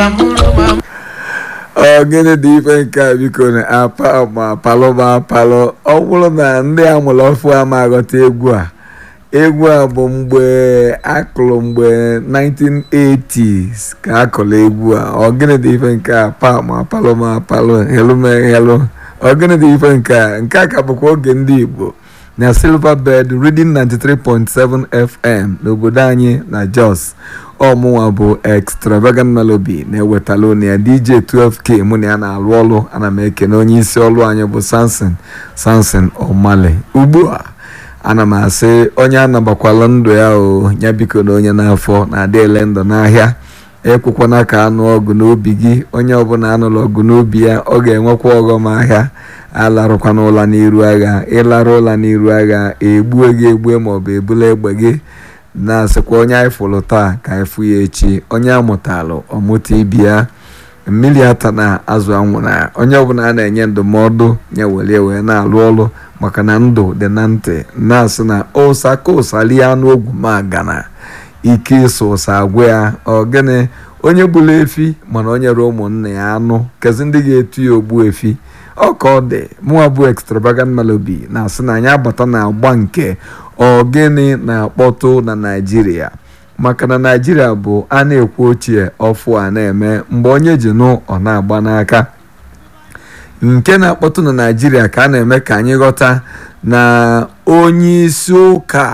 ọ gịnị dị ife nke a biko na apa ma palọ ma palọ ọ bụrụ na ndị amụrụ ọfụ ama aghọta egwu a egwu a bụ mgbe akụrụ mgbe 1980s ka akụrụ egwu a ọ gịnị dị ife nke a pa ma palọ ma palọ helu me helu ọ gịnị dị ife nke a nke a ka bụkwa oge ndị igbo na silverbird reading 93.7 fm n'obodo anyị na jos ọmụnwa bụ extravagant melody na-ewetala unu ya dj 12k mụ na ya na-alụ ọrụ ana m ekene onye isi ọrụ anyị bụ samson samson omale ugbu a ana m asị onye anabakwala ndụ ya o ya biko na onye n'afọ na-adị ele ndụ n'ahịa ekwekwana ka anụ ọgụ n'obi gị onye ọbụla anụrụ ọgụ n'obi ya ọ ga-enwekwa ọghọm ahịa alarụkwana ụla n'iru agha ịlarụ ụla n'iru agha egbue gị egbue maọbụ ebula egbe gị na-asịkwa onye anyị fụrụ taa ka anyị fụ ya echi onye amụtalụ ọmụta ibi ya mmiri ata na azụ anwụrụ onye ọbụla a na-enye ndụmọdụ ya were wee na-alụ ọrụ maka na ndụ dị na ntị na-asị na ụsa ka ụsa lie anụ ogwu ma gana ike ịsụ ụsa agwa ya ọ gịnị onye gburu efi mana o nyere ụmụnne ya anụ kezi ndị ga-etu ya ogbu efi ọ ka ọ dị mụnwa bụ extravagant melody na-asị na anyị abata na agba nke ogene na-akpọtụ na naijiria maka na naijiria bụ a na-ekwu ochie ọfụ a na-eme mgbe onye ji nụ ọ na-agba n'aka nke na-akpọtụ na naijiria ka a na-eme ka anyị ghọta na onye isi ụka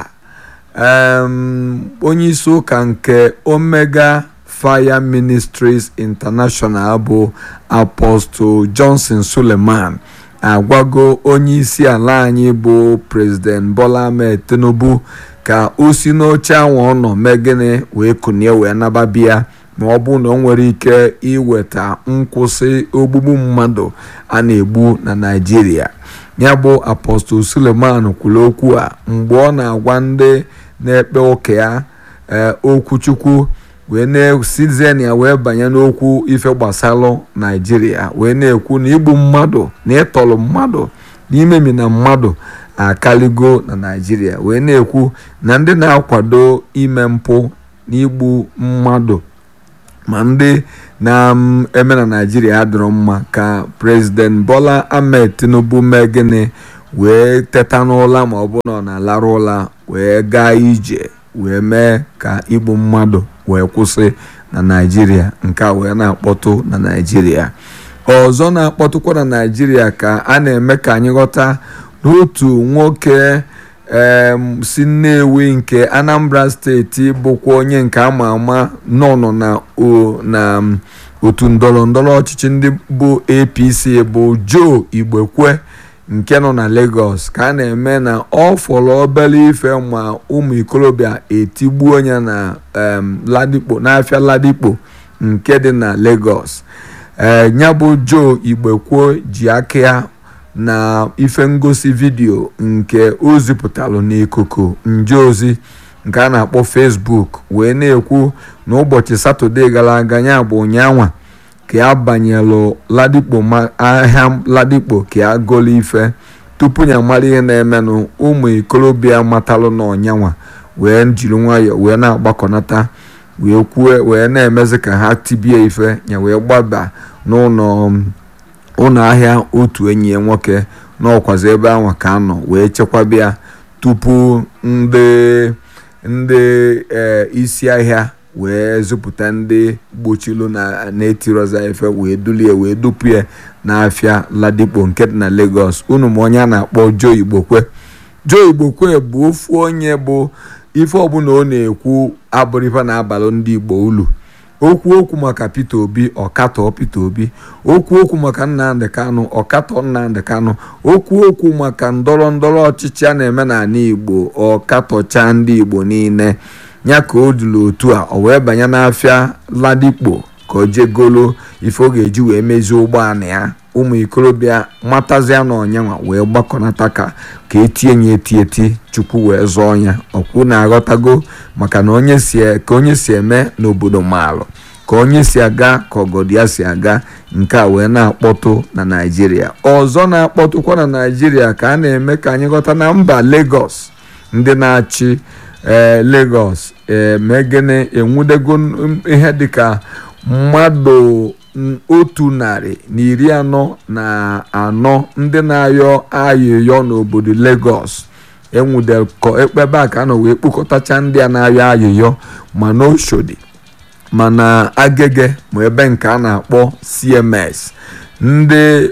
onye isi ụka nke omega fire ministries international bụ apostle johnson suleman agwago onye isi ala anyị bụ president bola ahmed tinubu ka o si n'oche anwa ọ nọ mee gịnị wee kunie wee nababịa ma ọ bụ na ọ nwere ike iweta nkwụsị ogbugbu mmadụ a na-egbu na naijiria ya bụ apostle suleman kwuru okwu a mgbe ọ na-agwa ndị na-ekpe ụka ya okwuchukwu wee na-esizen ya wee banye n'okwu ife gbasalụ naijiria wee na-ekwu na igbu mmadụ na ịtọrọ mmadụ n'imemi na mmadụ akaligo na naijiria wee na-ekwu na ndị na-akwado ime mpụ na igbu mmadụ ma ndị na-eme na naijiria adịrọ mma ka prezident bola ahmed tinubu mee gịnị wee teta n'ụla ma ọ bụ na ọ na-alarụ ụla wee gaa ije wee mee ka igbu mmadụ wee kwụsị na naijiria nke a wee na-akpọtụ na naijiria ọzọ na-akpọtụkwa na naijiria ka a na-eme ka anyị ghọta n'otu nwoke si nnewi nke anambra steeti bụkwa onye nke ama ama nọ nọ na otu ndọrọ ndọrọ ọchịchị ndị bụ apc bụ joe igbekwe nke nọ na lagos ka a na-eme na ọ fọrọ obere ife ma ụmụ ikorobịa etigbuo onye na ladikpo n'afịa ladikpo nke dị na lagos ee ya bụ joe igbekwo ji aka ya na ife ngosi vidiyo nke o zipụtalụ n'ikuku nje ozi nke a na-akpọ facebook wee na-ekwu na ụbọchị satọde gara aga ya bụ ụnyanwa ka ya banyelụ ladikpo ahịa ladikpo ka ya golu ife tupu ya mara ihe na-emenụ ụmụ ikorobịa matalụ na ọnyanwa wee jiri nwayọọ wee na-agbakọnata wee kwue wee na-emezi ka ha tibie ife ya wee gbaba n'ụlọ ụlọ ahịa otu enyi ya nwoke n'ọkwazi ebe ahụ ka anọ wee chekwabịa tupu ndị ndị isi ahịa wee zụpụta ndị gbochilu na-etiroza efe wee dulie wee dupu ya n'afịa ladikpo nke dị na Lagos unu ma onye a na-akpọ Joe Igbokwe Joe Igbokwe bụ ofu onye bụ ife ọbụla ọ na-ekwu abụrụ ife na-abalụ ndị Igbo ulu okwu okwu maka Peter Obi ọkatọ Peter Obi okwu okwu maka Nnamdi Kanu ọkatọ Nnamdi Kanu okwu okwu maka ndọrọ ndọrọ ọchịchị a na-eme n'ala Igbo ọkatọcha ndị Igbo niile ya ka o duru otu a o wee banye n'afịa ladikpo ka o jegolo ife ọ ga-eji wee mezie ụgbọala ya ụmụ ikorobịa matazia na ọnyanwa wee gbakọnata ka ka etinye ya eti eti chukwu wee zọọ ya ọkwụ na-aghọtago maka na onye si ka onye si eme n'obodo maalụ ka onye si aga ka ọgọdụ ya si aga nke a wee na-akpọtụ na naijiria ọzọ na-akpọtụkwa na naijiria ka a na-eme ka anyị ghọta na mba Lagos ndị na-achị ee Lagos ee megene enwudego ihe dịka mmadụ otu narị na iri anọ na anọ ndị na-ayọ ayịyọ n'obodo Lagos enwudelkọ ebe a ka a nọ wee kpokọtacha ndị a na-ayọ ayịyọ ma n'Oshodi ma na Agege ma ebe nke a na-akpọ CMS ndị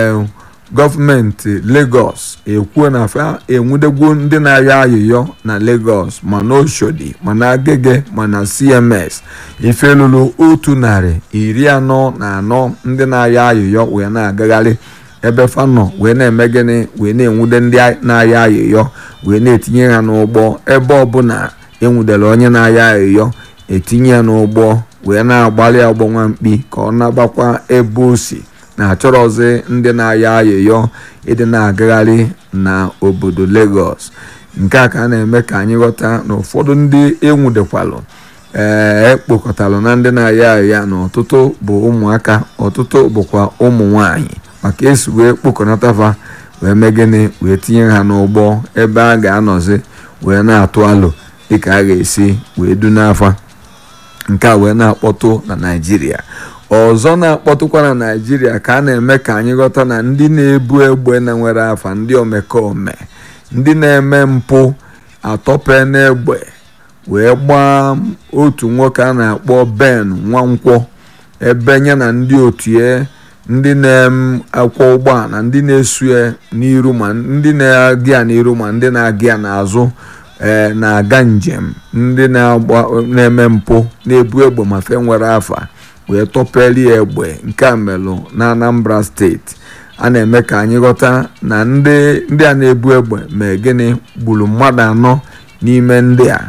gọọmenti Lagos ekwuo na fa enwudegwo ndị na-ayọ ayịyọ na Lagos ma n'Oshodi ma na Agege ma na CMS ife lụrụ otu narị iri anọ na anọ ndị na-ayọ ayịyọ wee na-agagharị ebe fanọ wee na-eme gịnị wee na-enwude ndị na-ayọ ayịyọ wee na-etinye ha n'ụgbọ ebe ọbụla enwudere onye na-ayọ ayịyọ etinye ya n'ụgbọ wee na-agbalị ọgbọ nwamkpi ka ọ nabakwa ebe o si na-achọrọzi ndị na-ayọ ayịyọ ịdị na-agagharị na obodo Lagos nke a ka a na-eme ka anyị ghọta na ụfọdụ ndị enwudekwalụ ee ekpokọtalụ na ndị na-ayọ ayịya na ọtụtụ bụ ụmụaka ọtụtụ bụkwa ụmụ nwanyị maka esi wee kpokọnatafa wee mee gịnị wee tinye ha n'ụgbọ ebe a ga-anọzi wee na-atụ alụ dịka a ga-esi wee du n'afa nke a wee na-akpọtụ na Naịjirịa ọzọ na-akpọtụkwa na Naịjirịa ka a na-eme ka anyị ghọta na ndị na-ebu egbe na nwere afa ndị omekome ndị na-eme mpụ atọpe n'egbe wee gbaa otu nwoke a na-akpọ Ben Nwankwọ ebe ya na ndị otie ndị na-akwọ ụgbọala ndị na-esu ya n'iru ma ndị na-aga ya n'iru ma ndị na-aga ya n'azụ ee na-aga njem ndị na-eme mpụ na-ebu egbe ma fe nwere afa wee tọpeli ya egbe nke a melụ na Anambra steeti a na-eme ka anyị ghọta na ndị a na-ebu egbe mee gịnị gburu mmadụ anọ n'ime ndị a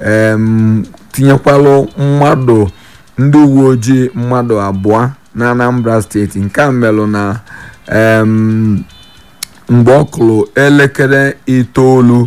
tinyekwalụ mmadụ ndị uwe ojii mmadụ abụọ na Anambra steeti nke a melụ na mgbe ọ kụrụ elekere itoolu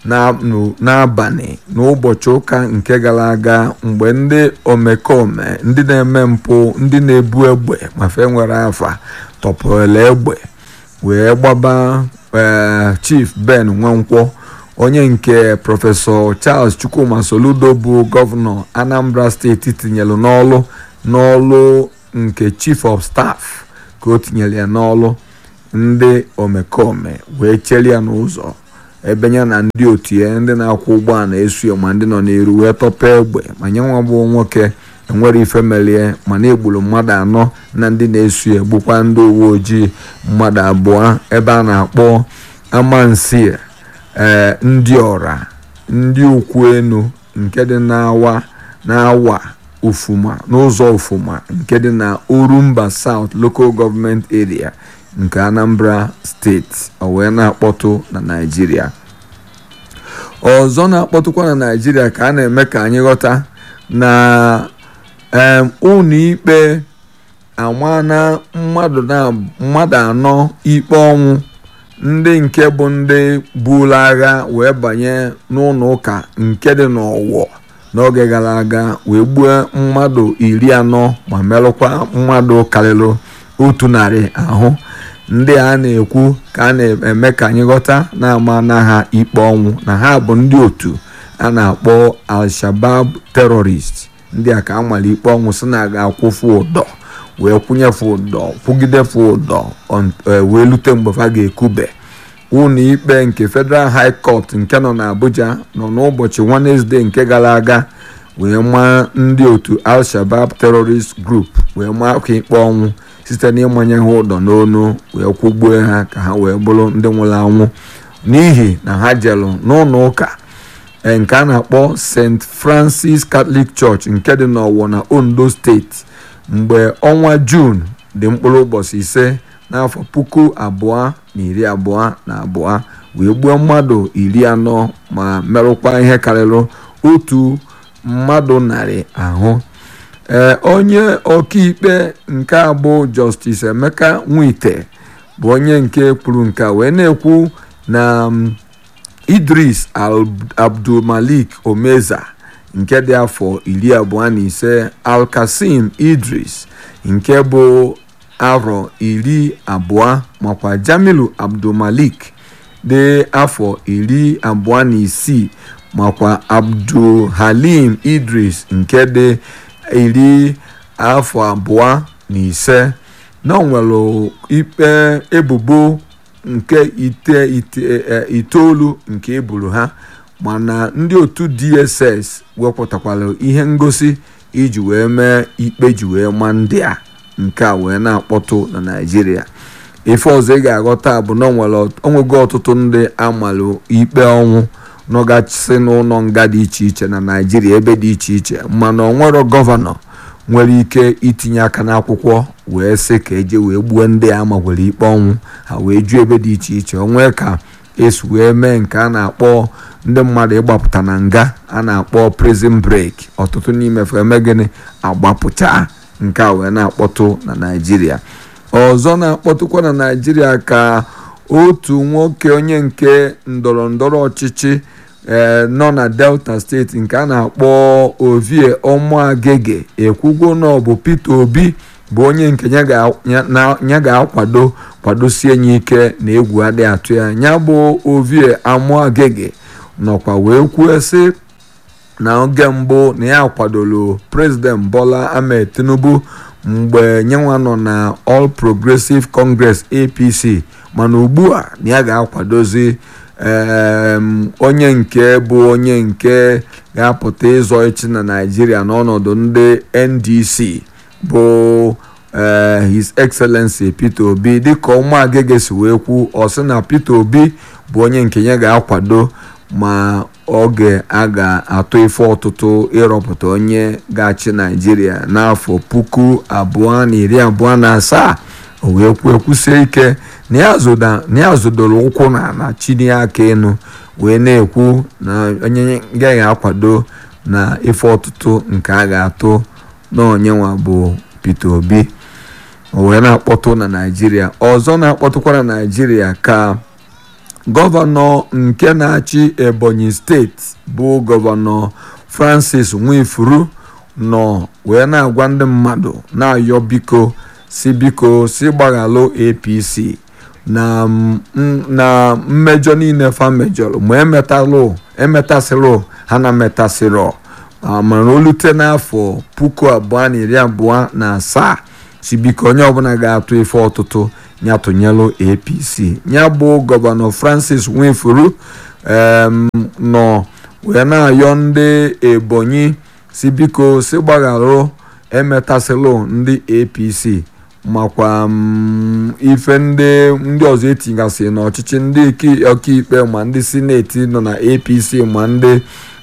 n'abalị n'ụbọchị ụka nke gara aga mgbe ndị omekome ndị na-eme mpụ ndị na-ebu egbe ma fe nwere afa tọpụrụla egbe wee gbaba Chief Ben Nwankwọ onye nke prọfesọ Charles Chukwuma Soludo bụ gọvanọ Anambra steeti tinyelu n'ọlụ n'ọlụ nke Chief of Staff ka o tinyere ya n'ọlụ ndị omekome wee chere ya n'ụzọ ebe ya na ndị otu ya ndị na-akwụ ụgbọala esu ya ma ndị nọ n'iru wee tọpa egbe ma nye nwa bụ nwoke enwere ife melie mana egburu mmadụ anọ na ndị na-esu ya gbukwa ndị uwe ojii mmadụ abụọ ebe a na-akpọ amansi ee ndị ọra ndị ukwu enu nke dị n'awa n'awa ufuma n'ụzọ ufuma nke dị na Orumba South Local Government Area nke Anambra steeti o wee na-akpọtụ na Naịjirịa ọzọ na-akpọtụkwa na Naịjirịa ka a na-eme ka anyị ghọta na ụlọ ikpe amana mmadụ anọ ikpe ọnwụ ndị nke bụ ndị buru agha wee banye n'ụlọ ụka nke dị n'Ọwọ n'oge gara aga wee gbuo mmadụ iri anọ ma merụkwa mmadụ karịrị otu narị ahụ ndị a na-ekwu ka a na-eme ka anyị ghọta na-ama na ha ikpe ọnwụ na ha bụ ndị otu a na-akpọ Al-Shabab terrorist ndị a ka amala ikpe ọnwụ si na ga-akwụfu ụdọ wee kwụnyefe ụdọ kwụgidefe ụdọ wee lute mgbe fa ga-ekube ụlọ ikpe nke Federal High Court nke nọ n'Abuja nọ n'ụbọchị Wednesday nke gara aga wee maa ndị otu Al-Shabab terrorist group wee maa ka ikpe ọnwụ site n'ịmanye ha ụdọ n'onu wee kwụgbuo ha ka ha wee bụrụ ndị nwụrụ anwụ n'ihi na ha jelụ n'ụlọ ụka nke a na-akpọ St. Francis Catholic Church nke dị n'Ọwọ na Ondo steeti mgbe ọnwa Jun dị mkpụrụ ụbọchị ise n'afọ puku abụọ na iri abụọ na abụọ wee gbuo mmadụ iri anọ ma merụkwa ihe karịrị otu mmadụ narị ahụ ee onye ọkaikpe nke abụ Justice Emeka Nwite bụ onye nke kwuru nke wee na-ekwu na Idris Abdulmalik Omeza nke dị afọ iri abụọ na ise Alkasim Idris nke bụ arọ iri abụọ makwa Jamilu Abdulmalik dị afọ iri abụọ na isii makwa Abdulhalim Idris nke dị iri afọ abụọ na ise na nwere ikpe ebubo nke itoolu nke eburu ha mana ndị otu dss wepụtakwara ihe ngosi iji wee mee ikpe ji wee ma ndị a nke a wee na-akpọtụ na naijiria ife ọzọ ị ga-aghọta bụ na onwego ọtụtụ ndị amalụ ikpe ọnwụ nọgasị n'ụlọ nga dị iche iche na naijiria ebe dị iche iche mana onwero gọvanọ nwere ike itinye aka n'akwụkwọ wee sị ka eje wee gbuo ndị a magwere ikpe ọnwụ ha wee juo ebe dị iche iche onwe ka esi wee mee nke a na-akpọ ndị mmadụ ịgbapụta na nga a na-akpọ prison break ọtụtụ n'imefe eme gịnị agbapụcha nke a wee na-akpọtụ na naijiria ọzọ na-akpọtụkwa na naijiria ka otu nwoke onye nke ndọrọ ndọrọ ọchịchị ee nọ na delta steeti nke a na-akpọ ovie ọmụagege ekwugo na ọ bụ peter obi bụ onye nke ya ga-akwado kwadosie ya ike na egwu adịghị atụ ya ya bụ ovie amụagege nọkwa wee kwuo sị na oge mbụ na ya kwadoro prezident bola ahmed tinubu mgbe nyenwa nọ na all progressive congress apc mana ugbu a na ya ga-akwadozi onye nke bụ onye nke ga-apụta ịzọ echi na naijiria n'ọnọdụ ndị ndc bụ his excellency peter obi dịka ụmụagege si wee kwu ọ sị na peter obi bụ onye nke ya ga-akwado ma oge a ga-atụ ife ọtụtụ ịrọpụta onye ga-achị naijiria n'afọ puku abụọ na iri abụọ na asaa o wee kwuo kwusie ike na ya zodoro ụkwụ na na chini aka enu wee na-ekwu na onye gaghị akwado na ife ọtụtụ nke a ga-atụ na onyenwa bụ peter obi o wee na-akpọtụ na naijiria ọzọ na-akpọtụkwa na naijiria ka gọvanọ nke na-achị ebonyi steeti bụ gọvanọ francis nwifuru nọ wee na-agwa ndị mmadụ na-ayọ biko si biko si gbaghalụ apc na na mmejọ niile fa mejọrọ ma emetalụ emetasịrị ha na metasịrọ mana olute n'afọ puku abụọ na iri abụọ na asaa si biko onye ọbụla ga-atụ ife ọtụtụ ya tụnyelụ apc ya bụ gọvanọ francis nwefuru nọ wee na-ayọ ndị ebonyi si biko si gbagharụ emetasịlụ ndị apc makwa ife ndị ndị ọzọ etigasị n'ọchịchị ndị ọkaikpe ma ndị sineti nọ na apc ma ndị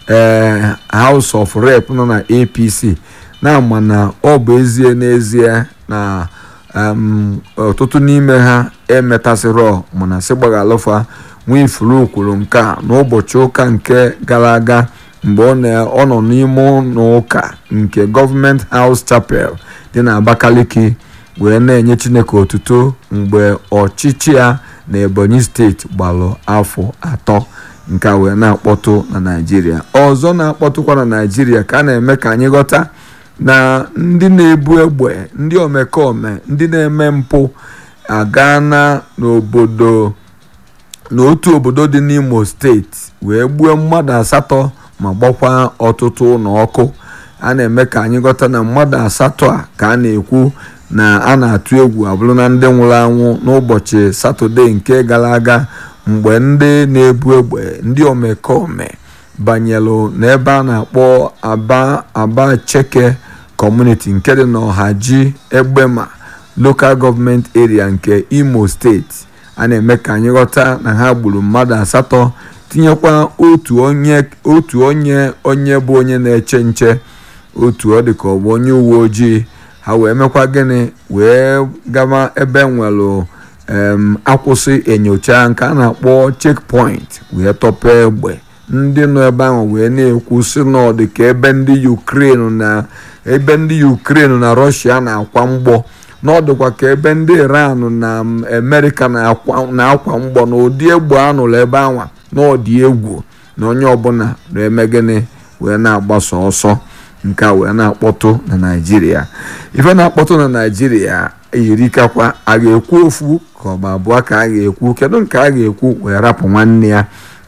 house of rep nọ na apc na-ama na ọ bụ ezie n'ezie na ọtụtụ n'ime ha emetasịrọ mana sị gbaghalụfa nwifuru kwuru nke a n'ụbọchị ụka nke gara aga mgbe ọ nọ n'ime ụlọ ụka nke gọọmenti House Chapel dị na Abakaliki wee na-enye Chineke otuto mgbe ọchịchị ya na Ebonyi steeti gbalụ afọ atọ nke a wee na-akpọtụ na Naịjirịa ọzọ na-akpọtụkwa na Naịjirịa ka a na-eme ka anyị ghọta na ndị na-ebu egbe ndị omekome ndị na-eme mpụ agaana n'obodo n'otu obodo dị n'Imo steeti wee gbuo mmadụ asatọ ma gbakwa ọtụtụ ụlọ ọkụ a na-eme ka anyị ghọta na mmadụ asatọ a ka a na-ekwu na a na-atụ egwu abụrụ na ndị nwụrụ anwụ n'ụbọchị satọde nke gara aga mgbe ndị na-ebu egbe ndị omekome banyelụ n'ebe a na-akpọ aba aba cheke kọmuniti nke dị n'ọhaji egbema lokal gọọmenti area nke imo steeti a na-eme ka anyị ghọta na ha gburu mmadụ asatọ tinyekwa otu onye otu onye onye bụ onye na-eche nche otu ọ dị ka ọ bụ onye uwe ojii ha wee mekwa gịnị wee gaba ebe nwelụ akwụsị enyocha nke a na-akpọ checkpoint wee tọpee egbe ndị nọ ebe ahụ wee na-ekwu si n'ọdị ka ebe ndị Ukraine na ebe ndị Ukraine na Russia na-akwa mgbọ n'ọdụkwa ka ebe ndị Iran na Amerịka na-akwa mgbọ na ụdị egbe anụrụ ebe anwa n'ọdị egwu na onye ọbụla na-eme gịnị wee na-agbasa ọsọ nke a wee na-akpọtụ na Naịjirịa ife na-akpọtụ na Naịjirịa eyirikakwa a ga-ekwu ofu ka ọ bụ abụọ ka a ga-ekwu kedu nke a ga-ekwu wee rapụ nwanne ya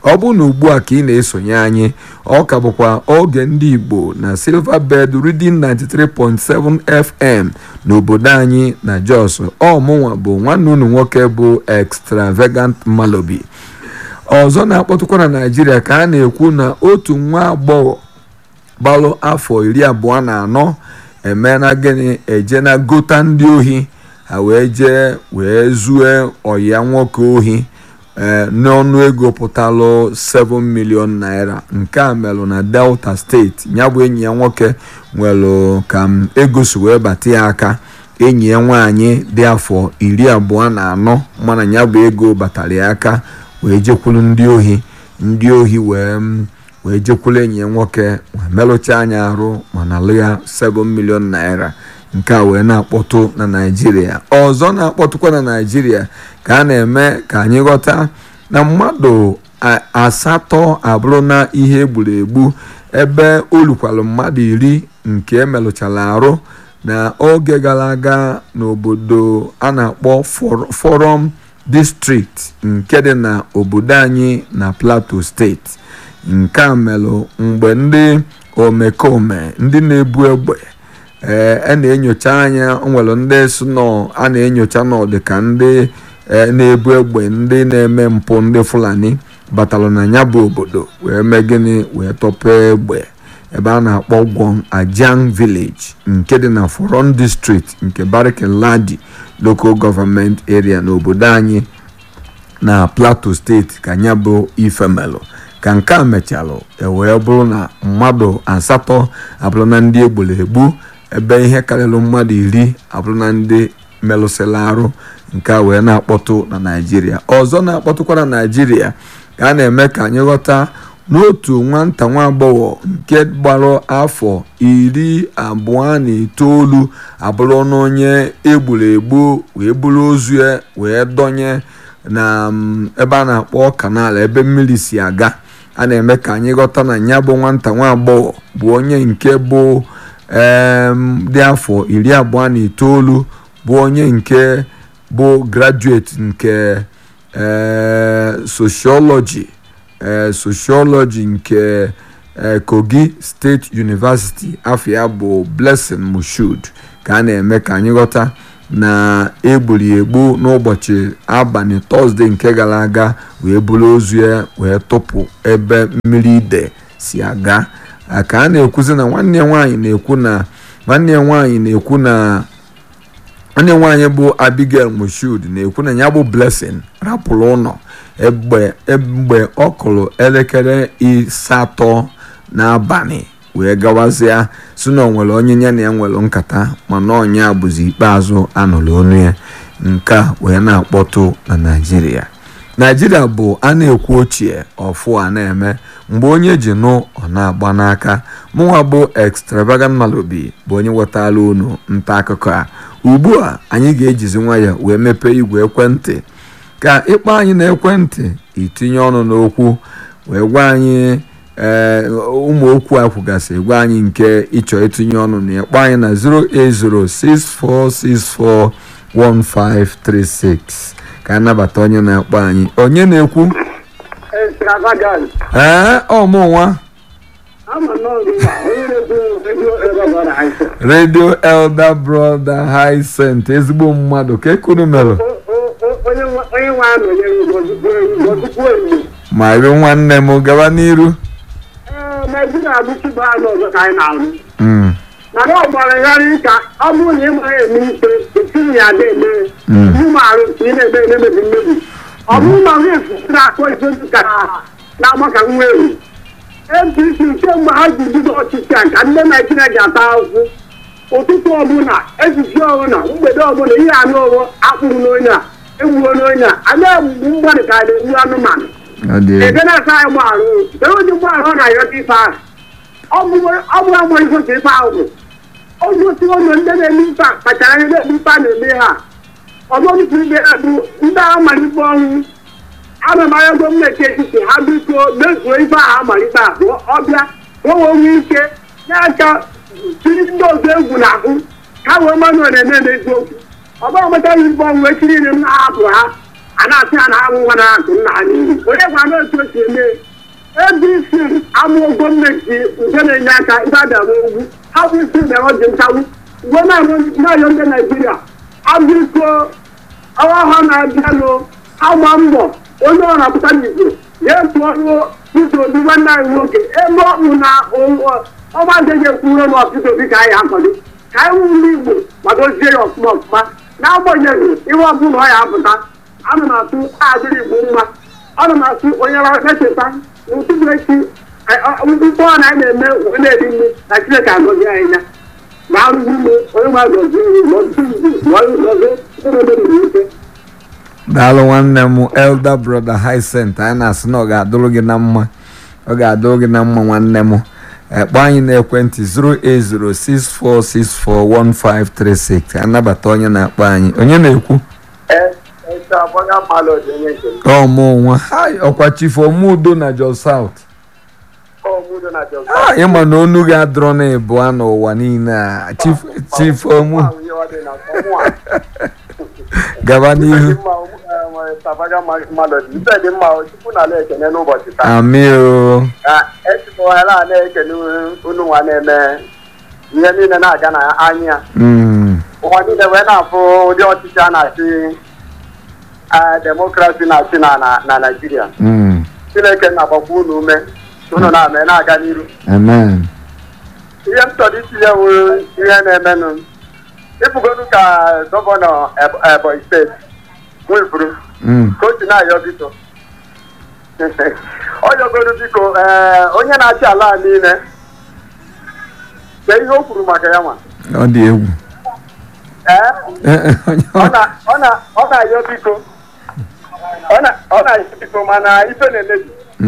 ọ bụ na ugbu a ka ị na-esonye anyị ọ ka bụkwa oge ndị igbo na silverbird reading 93.7 fm n'obodo anyị na jos ọmụnwa bụ nwanne unu nwoke bụ extravagant malobi ọzọ na-akpọtụkwa na naijiria ka a na-ekwu na otu nwa agbọghọ gbalụ afọ iri abụọ na anọ emena gịnị eje na gota ndị ohi ha wee jee wee zue ọya nwoke ohi ee n'ọnụ ego pụtalụ 7 million naira nke a melụ na delta steeti ya bụ enyi ya nwoke nwere ka m ego si wee bata ya aka enyi ya nwaanyị dị afọ iri abụọ na anọ mana ya bụ ego batara ya aka wee jekwulu ndị ohi ndị ohi wee wee jekwulu enyi ya nwoke wee merụcha anya arụ mana lụ ya 7 million naira nke a wee na-akpọtụ na naijiria ọzọ na-akpọtụkwa na naijiria ka a na-eme ka anyị ghọta na mmadụ asatọ abụrụ na ihe egburu egbu ebe olukwalụ mmadụ iri nke emelụchara arụ na oge gara aga n'obodo a na-akpọ forum district nke dị na obodo anyị na plateau steeti nke a melụ mgbe ndị omekome ndị na-ebu egbe ee a na-enyocha anya nwere ndị si nọ a na-enyocha n'ọdị ka ndị na-ebu egbe ndị na-eme mpụ ndị fulani batalụ na ya bụ obodo wee mee gịnị wee tọpee egbe ebe a na-akpọ gwọm ajang village nke dị na foron district nke barikin ladi local government area n'obodo anyị na plateau steeti ka ya bụ ifemelụ ka nke a mechalụ ewee bụrụ na mmadụ asatọ abụrụ na ndị egburu egbu ebe ihe karịrị mmadụ iri abụrụ na ndị melụsịrị arụ nke a wee na-akpọtụ na naijiria ọzọ na-akpọtụkwa na naijiria ka a na-eme ka anyị ghọta n'otu nwata nwa agbọghọ nke gbara afọ iri abụọ na itoolu abụrụ na onye egburu egbu wee buru ozu ya wee dọnye na ebe a na-akpọ kanal ebe mmiri si aga a na-eme ka anyị ghọta na ya bụ nwata nwa agbọghọ bụ onye nke bụ dị afọ iri abụọ na itoolu bụ onye nke bụ graduate nke sociology sociology nke kogi state university afọ ya bụ blessing mushud ka a na-eme ka anyị ghọta na egburi egbu n'ụbọchị abalị tọzde nke gara aga wee buru ozu ya wee tụpụ ebe mmiri ide si aga ka a na-ekwuzi na nwanne ya nwaanyị na-ekwu na nwanne ya nwaanyị na-ekwu na nwanne nwaanyị bụ abigail mushud na-ekwu na ya bụ blessing rapụrụ ụlọ mgbe ọ kụrụ elekere asatọ n'abalị wee gawazịa si na onwere onye ya na ya nwere nkata mana ọnya bụzi ikpeazụ anụrụ onu ya nke a wee na-akpọtụ na naijiria naijiria bụ a na-ekwu ochie ọfụ a na-eme mgbe onye ji nụ ọ na-agba n'aka mụnwa bụ extravagant malobi bụ onye wetara unu nta akụkọ a ugbu a anyị ga-ejizi nwayọ wee mepee igwe ekwentị ka ịkpọ anyị na ekwentị itinye ọnụ n'okwu wee gwa anyị ee ụmụ okwu a kwugasị gwa anyị nke ịchọ itinye ọnụ na ịkpọ anyị na 08064641536 ka anabata onye na-akpọ anyị onye na-ekwu ee ọmụnwa redio elder brother Hyacinth ezigbo mmadụ ka ekunu mere ma iri nwanne m gaba n'iru mana ọ gbaragharị ka ọ bụrụ na ị mara eme ikpe etinye ya ada eme ụmụ arụ ka ị na-eme emebi mmebi ọ bụrụ na onye efusiri akpọ ise ka na-agba ka nwa ewu apc kemgbe ha ji bido ọchịchị a ka ndị naijiria ji ata ahụhụ ụtụtụ ọbụla ezizi ọbụla mgbede ọbụla ihe anụ ọgbọ akpụrụ n'onye a egbuo n'onye a a na-egbugbu mmadụ ka a na-egbu anụmanụ ebe na-asa anyị gbarụ ebe onye mgbarụ ọ na-ayọta ife ahụ ọ bụ agba ifoto ife ahụ bụ ogosi ụlọ ndị na-eme ife a kpachara anya na-ekpe ife a na-eme ha ọzọdịpụ ibe ha bụ ndị agha malite ọnwụ ana m anya gọọmenti etiti ha biko mezuo ife ahụ amalite ahụ ọbịa nwewe onwe ike na-aka tiri ndị ọzọ egwu n'ahụ ha wee mmanụ na-eme n'eziokwu ọba ọgbata ife ọnwụ echi niile m na-ahapụ ha a na-asị ya na ha nwa na-akụ nna ha n'ihi onye gwa na otu o si eme abc amụọ gọọmenti nke na-enye aka ibe abịa n'ogwu ha bụ isi mere ọjị nchawụ uwe na-ayọ ndị naijiria abụiko ọwa ha na-abịanụ agba mbọ onye ọ na-apụta n'igbo ga-etu ọrụ Peter Obi nwanne anyị nwoke ebe ọ bụ na ọgba nke ga-ekwuru na Peter Obi ka anyị akwado ka anyị wụ ndị igbo kwadozie ya ọfụma ọfụma n'agbanyeghị ihe ọbụla ọ ya apụta ana m atụ adịrị igbo mma ana m atụ onye na-echeta n'ụtụtụ echi mkpọ na anyị na-eme wee na-eri nri na Chineke agọzie anyị ya na arụghị ime onye nwa gọzie ike daalụ nwanne m elder brother Hyacinth anyị na-asị na ọ ga-adụrụ gị na mma ọ ga-adụrụ gị na mma nwanne m kpọọ anyị n'ekwentị 08064641536 anabata onye na-akpọ anyị onye na-ekwu ọmụ nwa ọkwa chief omudo na Jos South ịma na onu gị adọrọ na ịbụa n'ụwa niile a chief omu gaba n'ihu amị o esikwala na-ekene unu nwa na-eme ihe niile na-aga na anya ụwa niile wee na-afụ ụdị ọchịchị a na-achị demokrasi na-achị na naijiria chineke na-agbakwa unu ume unu na-ame na-aga n'iru ihe m chọrọ itinye wu ihe na-emenụ ịfụgonu ka gọvanọ ebonyi steeti nwefuru ka o si na-ayọ biko ọ yọgoro biko onye na-achị ala niile ka ihe o kwuru maka ya nwa ọ dị egwu ọ na-ayọ biko ọ na-ayọ biko mana ife na-emebi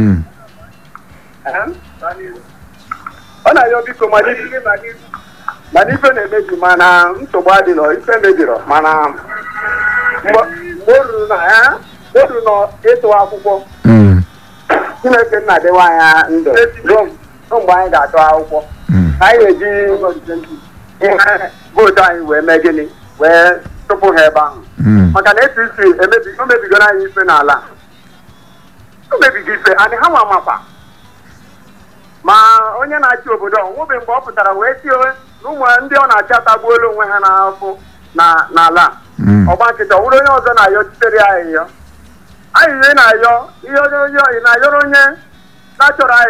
ọ na-ayọ biko mana ife na-emebi mana nsogbu adịrọ ife mebirọ mana mgbe o ruru na ịtụ akwụkwọ chineke nna dịwa anya ndụ ruo mgbe anyị ga-atụ akwụkwọ anyị ga-eji ihe vootu anyị wee mee gịnị wee tụpụ ha ebe ahụ maka na etu isi o mebigoro anyị ife n'ala o mebigo ife adị ha nwa makwa ma onye na-achị obodo ọ nwebe mgbe ọ pụtara wee tie na ụmụ ndị ọ na-achị atagbuola onwe ha n'afọ n'ala ọgba nkịta ọ bụrụ onye ọzọ na-ayọ chitere ya ayịyọ ayịyọ ị na-ayọ ihe onye na-ayọrọ onye na-achọrọ anyị